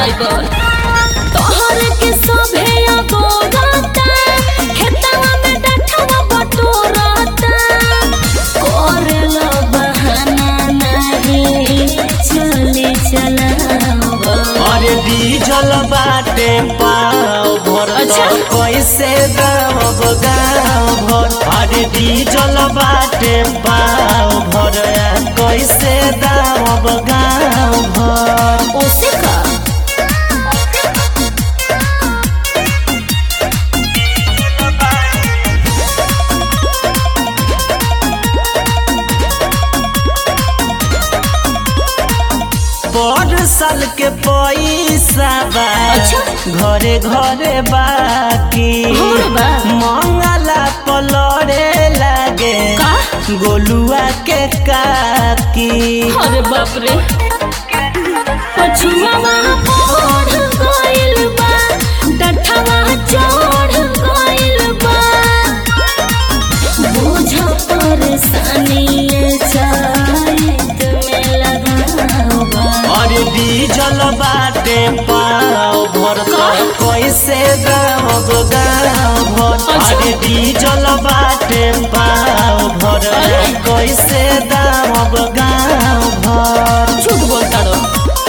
Driver तोहर के सभे अगोरता खेतवा में डठवा बटोरता करेला बहाना नहीं चले चलावा अरे डीजल बाटे पाव भर अच्छा। कैसे गाँव गाँव भर अरे डीजल बाटे पाव भर कैसे दाम गाँव भर ओसे का पर साल के पैसा बा अच्छा। घरे घरे बाकी हमरो बा। मंगला पलड़े लागे का? गोलुआ के काकी अरे बाप रे पछुआवा पढ़ गइल बा डठवा चढ़ गइल बा बुझ परेशानी चाहत में लगावा अरे डीजल बाटे पाव भर कैसे दाम गाँव भर अच्छा। अरे डीजल बाटे पाव भर अरे। कैसे दाम गाँव भर झूठ बोलता रो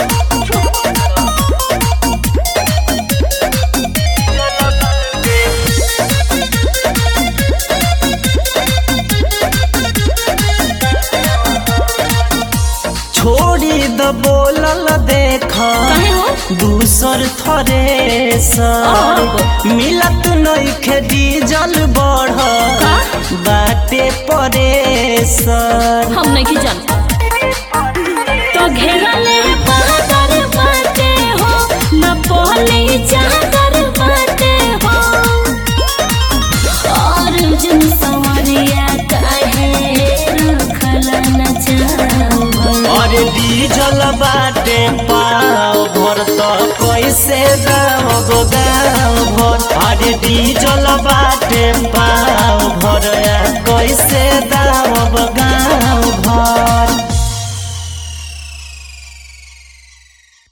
छोड़ी द बोलल देख काहे हो दूसर थरे सर मिलत नइखे डीजल बढ़ का? बाटे परे सर हम नहीं जानता तो घेरा ले बादर बाटे हो न पहले चादर बाटे हो और जन सवरिया काहे रखला न चाहवा अरे डीजल बाटे पाव भर तो कैसे दाम गाँव भर अरे डीजल बाटे पाव भर कैसे दाम गाँव